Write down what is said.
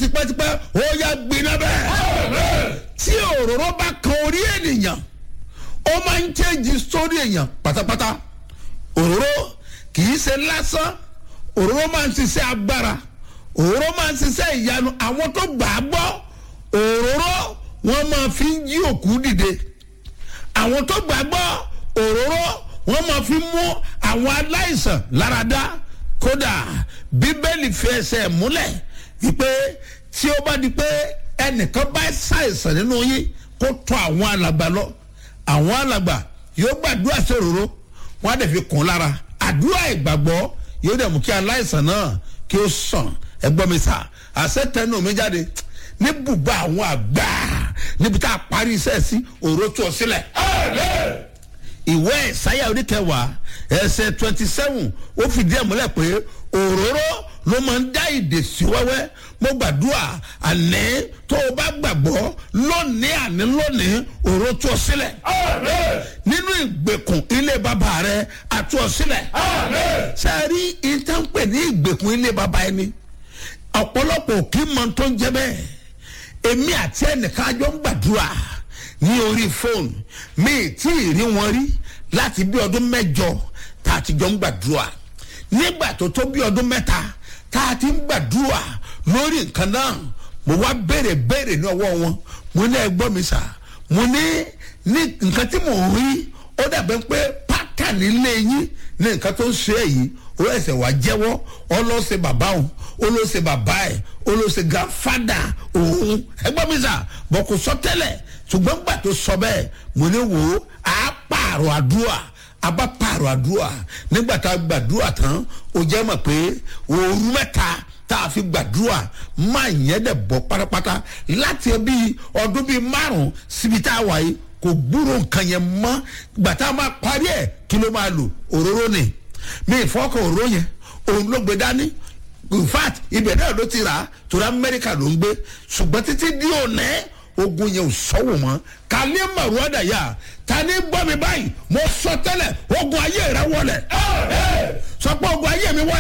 tipẹ́tipẹ́ ó yá gbiná bẹ́ẹ̀ tí òróró bá kan orí ènìyàn ó máa ń change story èèyàn pátápátá òróró kì í ṣe lásán òróró máa ń ṣiṣẹ́ agbára òróró máa ń ṣiṣẹ́ ìyanu àwọn tó gbà á gbọ́ òróró wọ́n máa fi ń jí òkú dìde àwọn tó gbà á gbọ́ òróró wọ́n máa fi mú àwọn aláìsàn láradá kódà bíbélì fi ẹsẹ̀ múlẹ̀ wípé tí ó bá di pé ẹnìkan bá ṣàìsàn nínú yín kó tọ̀ àwọn alàgbà lọ àwọn alàgbà yóò gbàdúrà sí òróró wọn á dẹ̀ fi kún lára àdúrà ìgbàgbọ́ yóò dẹ̀ mú kí aláìsàn náà kí ó sàn ẹgbọ́n mi sà àṣẹ tẹnu mi jáde ní bùbá àwọn àgbà níbi tá a parí iṣẹ́ sí òró tó sílẹ̀. ìwé ìsáyà oníkẹwàá ẹsẹ̀ twenty seven ó fìdí ẹ̀ múlẹ̀ pé òróró ló máa ń dá ìdè sí wẹ́wẹ́ mo gbàdúrà àní tó o bá gbàgbọ́ lónìí àní lónìí òró tó sílẹ̀ nínú ìgbèkùn ilé bàbá rẹ àtú ọ sílẹ̀ sẹ́ẹ̀rí ìtànpẹ̀ ní ìgbèkùn ilé bàbá ẹni ọ̀pọ̀lọpọ̀ kì í mọ tó ń jẹ bẹ́ẹ̀ èmi àti ẹnìkan àjọ ń gbàdúrà ní orí fóònù mi tí ì rí wọn rí láti bí ọdún mẹ́jọ tá a ti jọ ń gbàdúrà nígbà tó tó bí ọdún mẹ́ta tá a ti ń gbàdúrà lórí nǹkan náà mo wá béèrè béèrè ní ọwọ́ wọn mo ní ẹgbọ́n mi sà mo ní ní nǹkan tí mò ń rí ó dàbẹ́ pé pátánì ilé yín ní nǹkan tó ń ṣe èyí ó ẹsẹ̀ wá jẹ́wọ́ ọlọ́sẹ̀ bàbá òun olóṣè bàbá ẹ̀ olóṣè gàfádà òun ẹgbọ́n mi sà bọ̀ kò sọ tẹ́lẹ̀ ṣùgbọ́n gbà tó sọ bẹ́ẹ̀ mo ní wò ó á pààrọ̀ àdúrà a bá pààrọ̀ àdúrà nígbà tá a gbàdúrà tán ó jẹ́ mọ̀ pé òru mẹ́ta tá a fi gbàdúrà máa yẹn dẹ̀ bọ̀ pátápátá láti bí ọdún bíi márùn-ún síbi tá a wà yìí kò gbúrò nǹkan yẹn mọ́ gbà tá a máa parí ẹ̀ kí ló máa lò òróró ni mi ìfọkàn òróró yẹn òun ló gbé dání in fact ibẹ̀ náà ló ti rà á torí amẹ́ríkà ló ń gbé ṣùgbọ́n títí di òní ogun yẹn ò sọ́wọ́ mọ́ kálí màrúwádà yá ta ni gbọ́ mi báyìí mo sọ tẹ́lẹ̀ ogun ayé rẹ wọlé sọ pé ogun ayé mi wọlé.